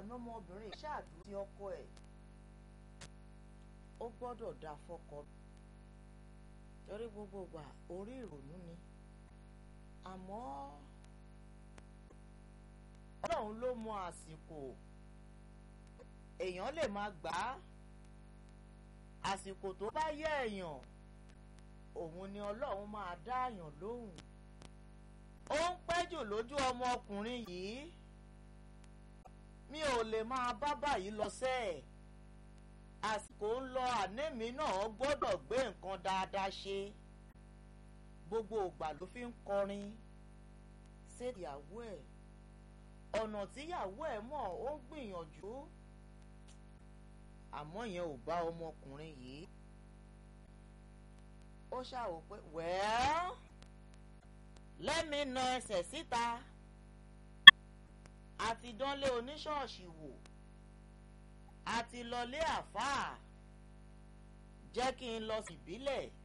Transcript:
àná ọmọbìnrin ṣáàdúró sí ọkọ ẹ̀ ó gbọ́dọ̀ dá fọ́kọ torí gbogbo ìgbà orí ìrònú ni àmọ́ ọlọ́run ló mọ àsìkò èèyàn lè máa gbà á àsìkò tó bá yẹ èèyàn òun ni ọlọ́run máa dá àyàn lóhùn ó ń pẹ́jù lójú ọmọkùnrin yìí mi ò lè máa bá báyìí lọ sẹ́ẹ̀ àsìkò ń lọ ànémi náà gbọ́dọ̀ gbé nǹkan dáadáa ṣe gbogbo ìgbà ló fi ń kọrin ṣèyàwó ẹ̀ ọ̀nà tíyàwó ẹ̀ mọ̀ ó ń gbìyànjú àmọ́ yẹn ò bá ọmọkùnrin yìí ó ṣàwò pé wẹ́ẹ́ lẹ́mi na ẹsẹ̀ síta àti dánlé oníṣọ́ọ̀ṣì wò àti lọlé àfáà jẹ́ kí n lọ síbílẹ̀